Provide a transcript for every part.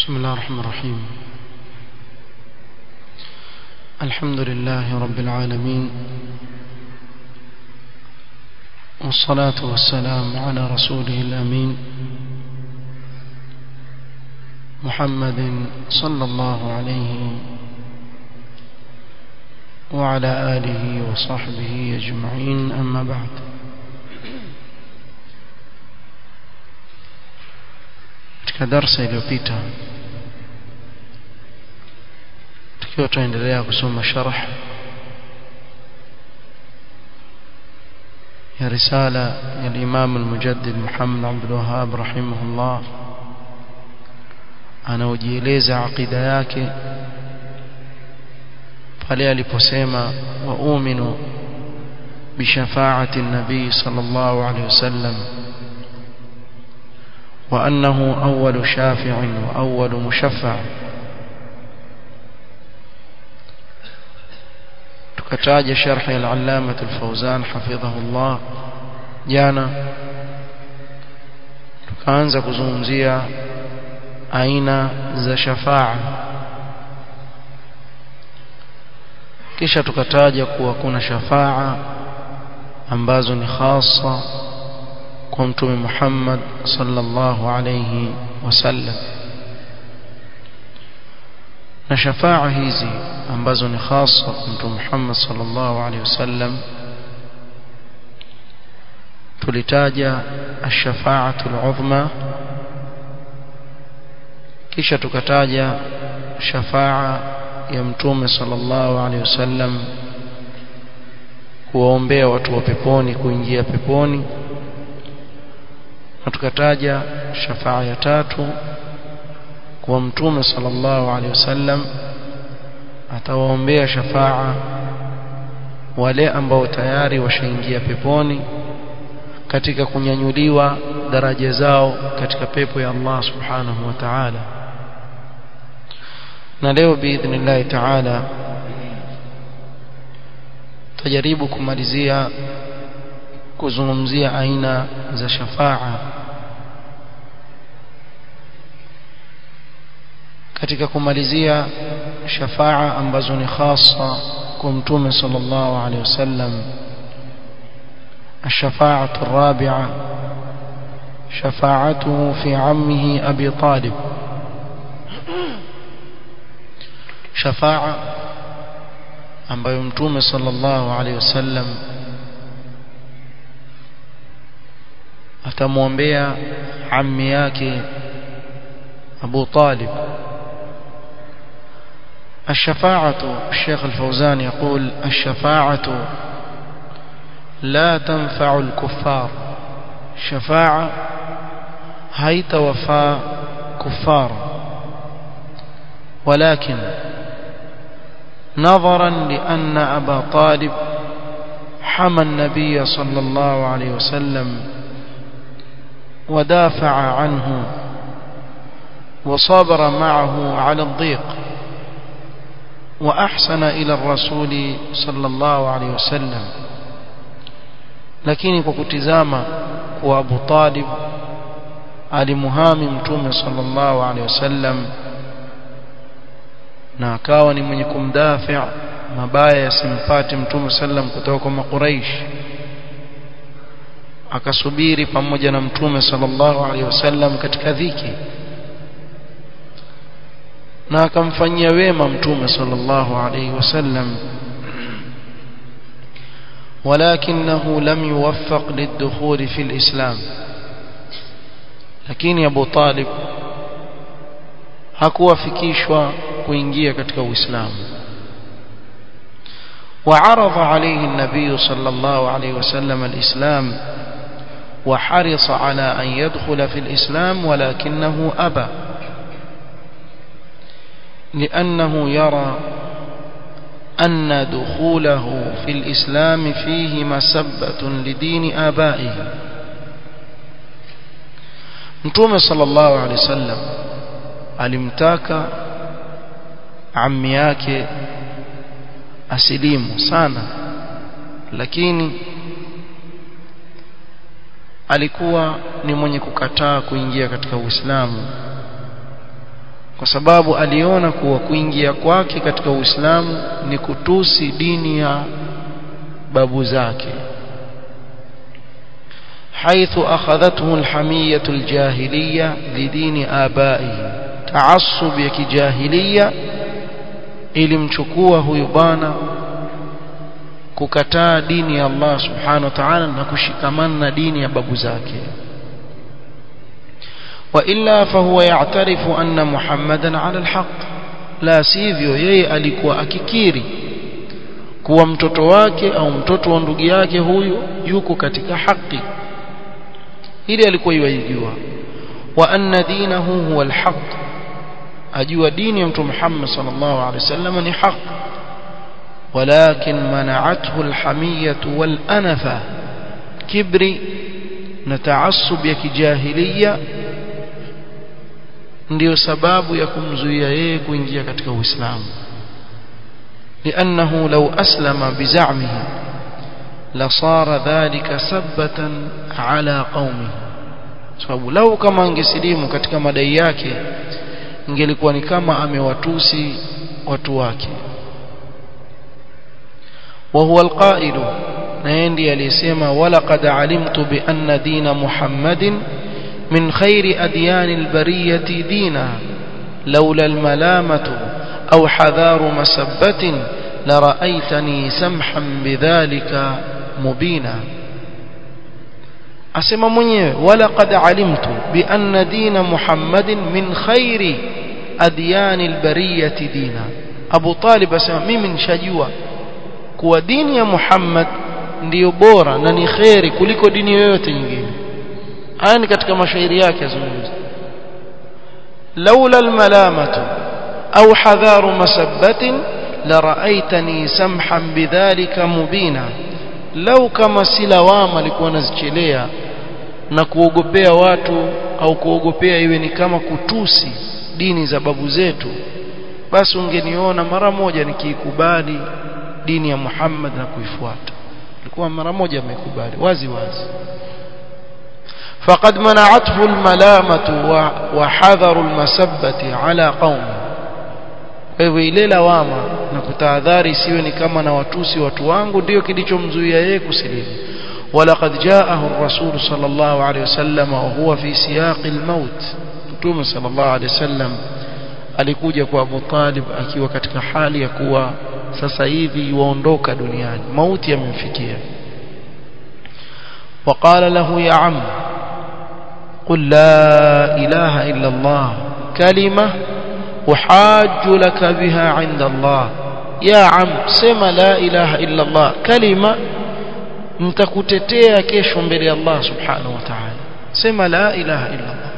بسم الله الرحمن الرحيم الحمد لله رب العالمين والصلاة والسلام على رسوله الأمين محمد صلى الله عليه وعلى آله وصحبه أجمعين أما بعد katika darsa iliyopita tukiwa tunaendelea kusoma sharh ya risala ya Imam al-Mujaddid Muhammad Abdul Wahhab rahimahullah anaojieleza aqida yake pale aliposema wa uminu bishafaati an-nabii sallallahu alayhi wasallam وأنه أول شافع وأول مشفع tukataja sharh ya al-allama al-fawzan hafidhahullah jana tukaanza kuzungumzia aina za shafaa kisha tukataja kuwa kuna shafaa ambazo ni khasa kwa mtume Muhammad sallallahu alayhi wasallam na shafaa hizi ambazo ni hasa kwa mtume Muhammad sallallahu alayhi wasallam tulitaja ash-shafa'atu al-'udhma kisha tukataja shafaa ya mtume sallallahu alayhi wasallam kuwaombea watu wa peponi kuingia peponi na tukataja shafaa ya tatu kwa mtume sallallahu alaihi wasallam atawaombea shafaa wale ambao tayari washaingia peponi katika kunyanyuliwa daraja zao katika pepo ya Allah subhanahu wa ta'ala na leo biidhnillah ta'ala tajaribu kumalizia kuzungumzia aina za shafaa katika kumalizia shafaa ambazo ni khasa kwa mtume sallallahu alaihi wasallam الشفاعة الرابعة شفاعته في عمه أبي طالب شفاعة ambayo mtume sallallahu alaihi wasallam atamwombea ammi yake Abu Talib الشفاعة الشيخ الفوزان يقول الشفاعة لا تنفع الكفار شفاعة هيت وفاء كفار ولكن نظرا لأن أبا طالب حمى النبي صلى الله عليه وسلم ودافع عنه وصبر معه على الضيق وأحسن إلى الرسول صلى الله عليه وسلم lakini kwa kutizama kwa Abu Talib alimuhami mtume sallallahu alaihi wasallam na akawa ni mwenye kumdafi mabaya yasimpate mtume sallam kutoka kwa makuraish akasubiri pamoja na mtume sallallahu alaihi wasallam katika dhiki na akamfanyia wema mtume sallallahu alaihi wasallam ولكنه لم يوفق للدخول في الإسلام lakini Abu Talib hakuwafikishwa kuingia katika Uislamu وعرض عليه النبي صلى الله عليه وسلم الإسلام وحرص على أن يدخل في الإسلام ولكنه أبى لأنه يرى أن دخوله في الإسلام فيه مسبة لدين آبائه Mtume sallallahu alaihi wasallam alimtaka ammi yake asilimu sana lakini alikuwa ni mwenye kukataa kuingia katika Uislamu kwa sababu aliona kuwa kuingia kwake katika Uislamu ni kutusi dini ya babu zake حيث أخذته الحمية الجاهلية لدين آبائه تعصب يكي جاهلية ilimchukua huyu bwana kukataa dini ya Allah subhanahu wa ta'ala na kushikamana na dini ya babu zake wa illa fahuwa ya'tarifu anna muhammadan 'ala al-haq la sivyo yeye alikuwa akikiri kuwa mtoto wake au mtoto wa ndugu yake huyu yuko katika haki ili alikuwa yajua wa anna dinahu huwa al-haq ajua dini ya mtume Muhammad sallallahu alaihi wasallam ni haq ولكن منعته الحمية والأنفة كبري نتعصب يا كجاهلية ndio sababu ya kumzuia yeye kuingia katika Uislamu لأنه لو أسلم بزعمه لصار ذلك سبة على قومه sababu lau kama angesilimu katika madai yake ingelikuwa ni kama amewatusi watu wake وهو القائل نيندي اليسما ولقد علمت بأن دين محمد من خير أديان البرية دينا لولا الملامة أو حذار مسبة لرأيتني سمحا بذلك مبينا أسمى منيه ولقد علمت بأن دين محمد من خير أديان البرية دينا أبو طالب أسمى من شجوة kuwa dini ya Muhammad ndiyo bora na ni kheri kuliko dini yoyote nyingine haya ni katika mashairi yake yazungumza laula almalamatu au hadharu masabbatin la raaitani samhan bidhalika mubina lau kama si lawama alikuwa anazichelea na kuogopea watu au kuogopea iwe ni kama kutusi dini za babu zetu basi ungeniona mara moja nikiikubali dini ya Muhammad na kuifuata alikuwa mara moja amekubali wazi wazi فقد منعته الملامة وحذر المسبة على قومه hivyo ile lawama na kutahadhari siwe ni kama na watusi watu wangu ndio kilichomzuia yeye kusilimu ولقد جاءه الرسول صلى الله عليه وسلم وهو في سياق الموت متوم صلى الله عليه وسلم alikuja kwa Abu Talib akiwa katika hali ya kuwa sasa hivi yuondoka duniani mauti yamemfikia وقال له يا عم قل لا إله إلا الله كلمة أحاج لك بها عند الله يا عم سما لا إله إلا الله كلمة nitakutetea kesho mbele ya Allah subhanahu wa ta'ala sema la ilaha illa Allah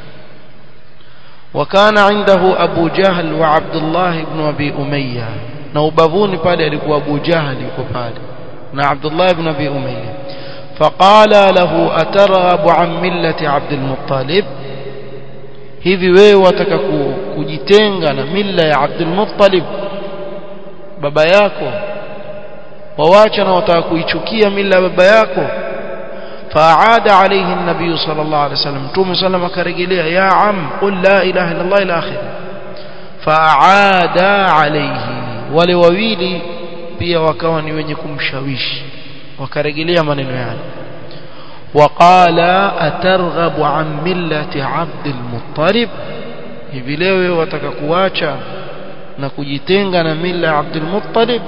وكان عنده أبو جهل وعبد الله بن أبي أمية na ubavuni pale alikuwa Abu Jahal yuko pale na Abdullah ibn Abi Umayya faqala lahu atarghabu an millati Abd al-Muttalib hivi wewe wataka kujitenga na milla ya Abd al-Muttalib baba yako wawacha na wataka kuichukia milla ya baba yako فأعاد عليه النبي صلى الله عليه وسلم توم سلم كرجليه يا عم قل لا إله إلا الله إلى آخره فأعاد عليه wale wawili pia wakawa ni wenye kumshawishi wakarejelea maneno yale waqala atarghabu an millati abd almuttalib hivi leo wataka kuacha na kujitenga na mila ya abd almuttalib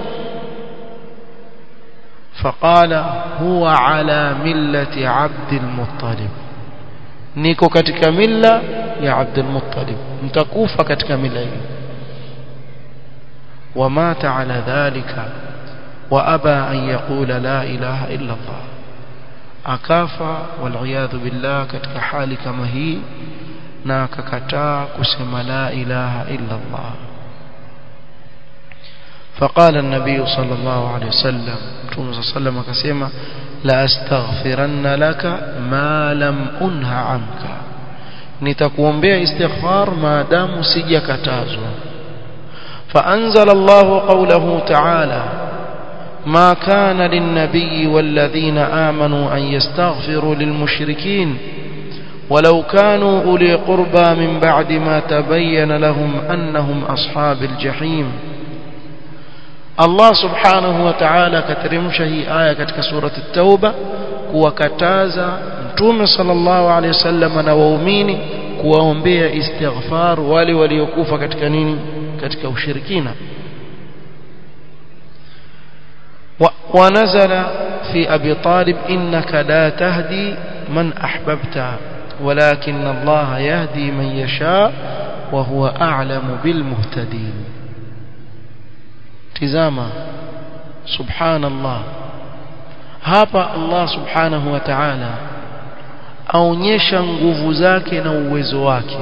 فقال هو على ملة عبد المطلب niko katika mila ya Abd al-Muttalib mtakufa katika mila hiyo ومات على ذلك وأبى أن يقول لا إله إلا الله أكافى والعياذ بالله كتك حال كما هي ناككتا كسم لا إله إلا الله فقال النبي صلى الله عليه وسلم صلى الله عليه وسلم كسيما لأستغفرن لك ما لم أنه عنك نتكوmbea استغفار ما دام sijakatazwa فأنزل الله قوله تعالى ما كان للنبي والذين آمنوا أن يستغفروا للمشركين ولو كانوا أولي قربى من بعد ما تبين لهم أنهم أصحاب الجحيم الله سبحانه وتعالى كترمش هي آية كتك سورة التوبة kuwakataza mtume sallallahu alaihi wasallam na waumini kuwaombea istighfar wale waliokufa katika nini katika ushirikina ونزل في أبي طالب إنك لا تهدي من أحببت ولكن الله يهدي من يشاء وهو أعلم بالمهتدين تزاما سبحان الله hapa Allah subhanahu wa ta'ala aonyesha nguvu zake na uwezo wake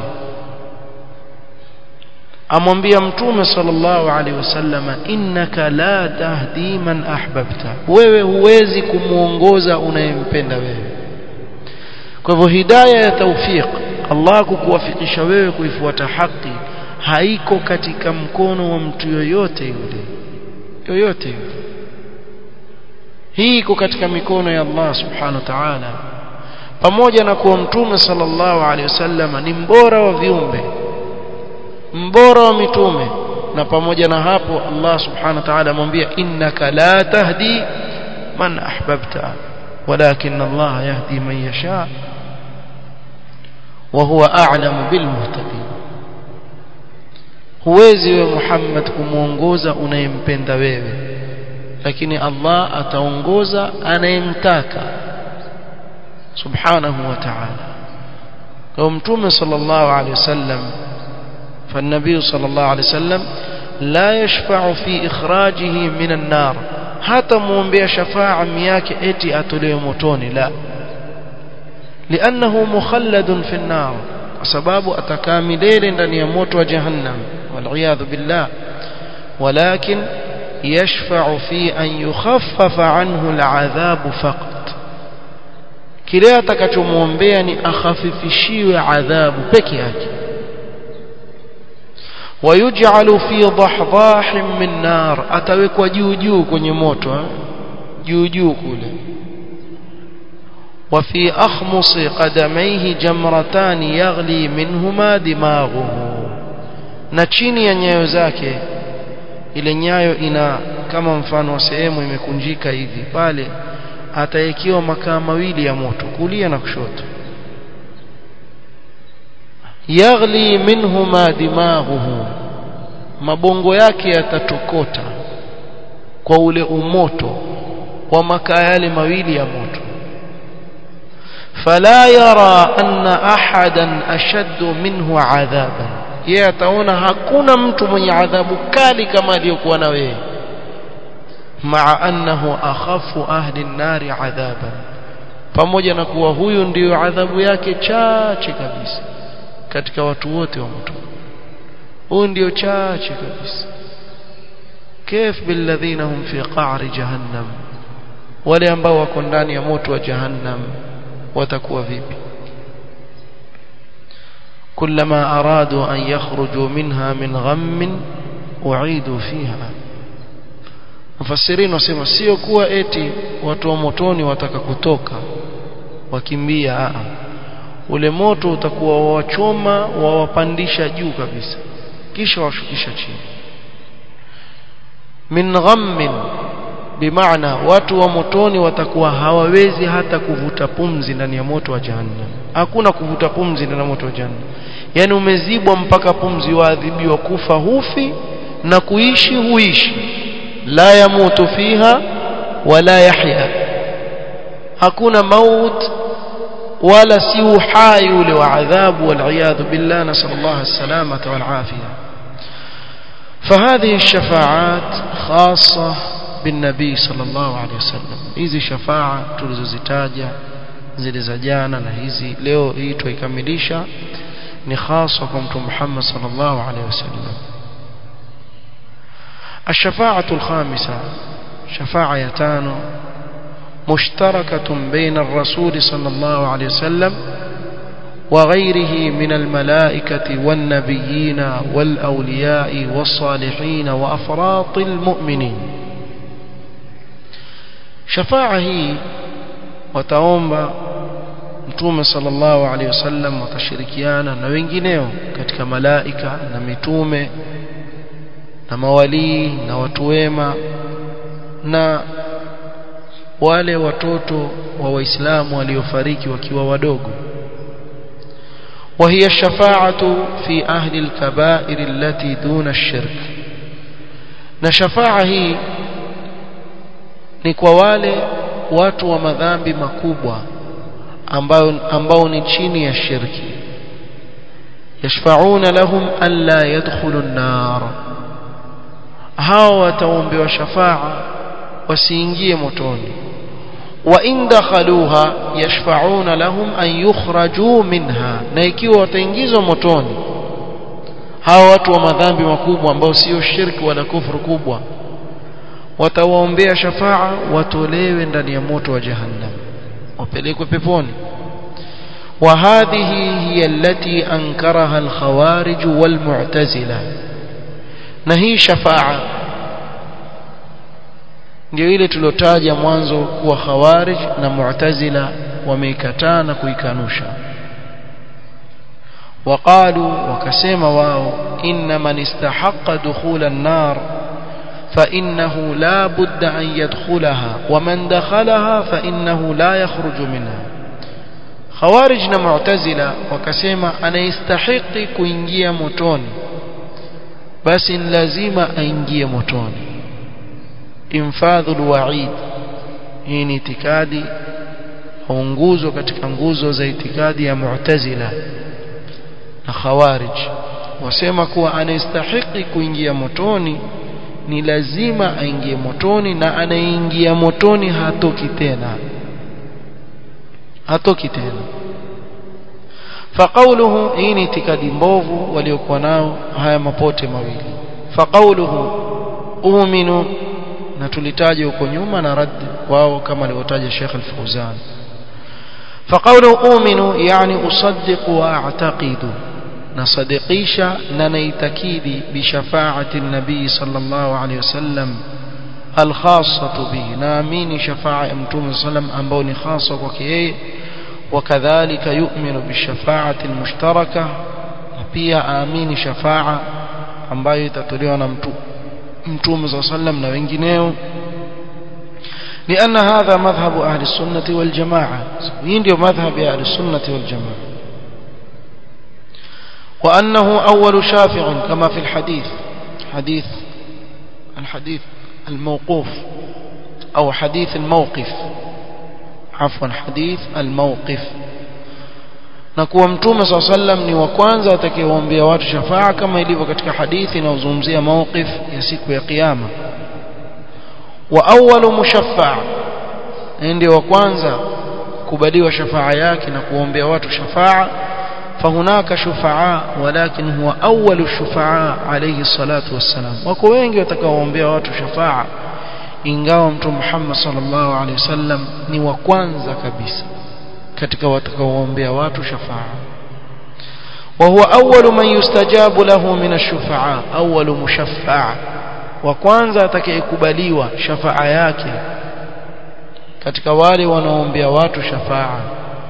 amwambia mtume sallallahu alaihi wasallam innaka la tahdi man ahbabta wewe huwezi kumuongoza unayempenda wewe kwa hivyo hidayah ya tawfiq Allah kukuwafikisha wewe kuifuata haki haiko katika mkono wa mtu yoyote yule yoyote yule hii iko katika mikono ya Allah subhanahu wa ta'ala pamoja na kuwa mtume sallallahu alaihi wasallam ni mbora wa viumbe mbora wa mitume na pamoja na hapo Allah subhanahu wa ta'ala amwambia innaka la tahdi man ahbabta walakin Allah yahdi man yasha wa huwa a'lamu bil muhtadin huwezi wewe Muhammad kumuongoza unayempenda wewe lakini Allah ataongoza anayemtaka subhanahu wa ta'ala kwa mtume sallallahu alaihi wasallam فالنبي صلى الله عليه وسلم لا يشفع في إخراجه من النار حتى مومبيا شفاعة مياك اتي أتولي متوني لا لأنه مخلد في النار سباب أتكاملين لن يموت وجهنم والعياذ بالله ولكن يشفع في أن يخفف عنه العذاب فقط kile atakachomwombea ni akhafifishiwe adhabu peke yake wayuj'alu fi dhahdahin min nar atawekwa juu juu kwenye moto juu juu kule وفي أخمص قدميه جمرتان يغلي منهما دماغه na chini ya nyayo zake ile nyayo ina kama mfano wa sehemu imekunjika hivi pale ataekiwa makaa mawili ya moto kulia na kushoto yaghli minhuma dimaghuhu mabongo yake yatatokota kwa ule umoto wa makaa yale mawili ya moto fala yara anna ahadan ashaddu minhu adhaban yeye ataona hakuna mtu mwenye adhabu kali kama aliyokuwa na wewe maa annahu akhafu ahli an-nari adhaban pamoja na kuwa huyu ndiyo adhabu yake chache kabisa katika watu wote wa moto huyu ndio chache kabisa كيف بالذين هم في قعر جهنم wale ambao wako ndani ya moto wa jahannam watakuwa vipi كلما أرادوا أن يخرجوا منها من غم أعيدوا فيها مفسرين wasema sio kuwa eti watu wa motoni wataka kutoka wakimbia a ule moto utakuwa wawachoma wawapandisha juu kabisa kisha washukisha chini min ghammin bimaana watu wa motoni watakuwa hawawezi hata kuvuta pumzi ndani ya moto wa jahannam hakuna kuvuta pumzi ndani ya moto wa jahannam yani umezibwa mpaka pumzi waadhibiwa kufa hufi na kuishi huishi la yamutu fiha wala yahya hakuna maut wala si uhai ule wa adhabu wal billah nasallallahu as-salamata wal afiyah فهذه الشفاعات خاصة بالنبي صلى الله عليه وسلم hizi shafa'a tulizozitaja zile za jana na hizi leo hii tuikamilisha ni hasa kwa mtume Muhammad sallallahu alaihi wasallam الشفاعة الخامسة شفاعة يتانو مشتركة بين الرسول صلى الله عليه وسلم وغيره من الملائكة والنبيين والأولياء والصالحين وأفراط المؤمنين شفاعة هي وتومب mtume sallallahu alaihi wasallam watashirikiana na wengineo katika malaika na mitume na mawalii na watu wema na wale watoto wa waislamu waliofariki wakiwa wadogo وهي الشفاعة في أهل الكبائر التي دون الشرك نشفاعة هي ni kwa wale watu wa madhambi makubwa ambao ambao ni chini ya shirki yashfauna lahum alla yadkhulu an-nar hao wataombewa shafaa wasiingie motoni wa in dakhaluha yashfauna lahum an yukhraju minha na ikiwa wataingizwa motoni hao watu wa madhambi makubwa ambao sio shirki wala kufuru kubwa watawaombea shafaa watolewe ndani ya moto wa jahannam wapelekwe peponi وهذه هي التي أنكرها الخوارج والمعتزلة نهي شفاعة ndio ile tulotaja mwanzo kuwa khawarij na mu'tazila wameikataa na kuikanusha waqalu wakasema wao inna man istahaqqa dukhula an-nar فإنه لا بد أن يدخلها ومن دخلها فإنه لا يخرج منها خوارج معتزلة وكسيما أنا يستحق كوينجيا متون بس لازم أنجيا متون إنفاذ الوعيد hii ni itikadi au nguzo katika nguzo za itikadi ya mu'tazila na khawarij wasema kuwa anastahiki kuingia motoni ni lazima aingie motoni na anaingia motoni hatoki tena hatoki tena فقوله hii ni itikadi mbovu waliokuwa nao haya mapote mawili فقوله uuminu na tulitaja huko nyuma na rad wao kama alivyotaja Sheikh Al-Fauzan فقوله أؤمن يعني أصدق وأعتقد نصدقيشا ننيتكيدي بشفاعة النبي صلى الله عليه وسلم الخاصة به نامين شفاعة أمتوم صلى الله عليه وسلم أنبوني خاصة وكيه وكذلك يؤمن بالشفاعة المشتركة pia amini shafa'a ambayo itatolewa na mtume صلى الله عليه وسلم na wengineo لأن هذا مذهب أهل السنة والجماعة يندي مذهب أهل السنة والجماعة وأنه أول شافع كما في الحديث حديث الحديث الموقوف أو حديث الموقف عفوا حديث الموقف na kuwa mtume saa sallam ni wa kwanza atakayewaambia watu shafaa kama ilivyo katika hadithi inayozungumzia mawqif ya siku ya kiyama wa awwalu mushaffa ndio wa kwanza kubaliwa shafaa yake na kuombea watu shafaa فهناك شفعاء ولكن هو أول الشفعاء عليه الصلاة والسلام wako wengi watakaoombea watu shafaa ingawa mtume Muhammad sallallahu alaihi wasallam ni wa kwanza kabisa katika watakaoombea watu shafaa وهو أول من يستجاب له من الشفعاء أول مشفع وكwanza atakayekubaliwa shafaa yake katika wale wanaoombea watu shafaa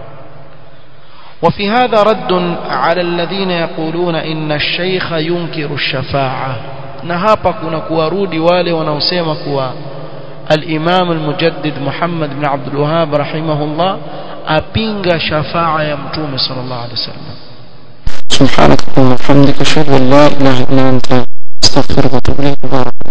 وفي هذا رد على الذين يقولون إن الشيخ ينكر الشفاعة نهابا كنا كوارودي والي ونوسيما كوا الإمام المجدد محمد بن عبد الوهاب رحمه الله أبينغ شفاعة يمتوم صلى الله عليه وسلم سبحانك اللهم وبحمدك أشهد أن لا إله إلا أنت أستغفرك وأتوب إليك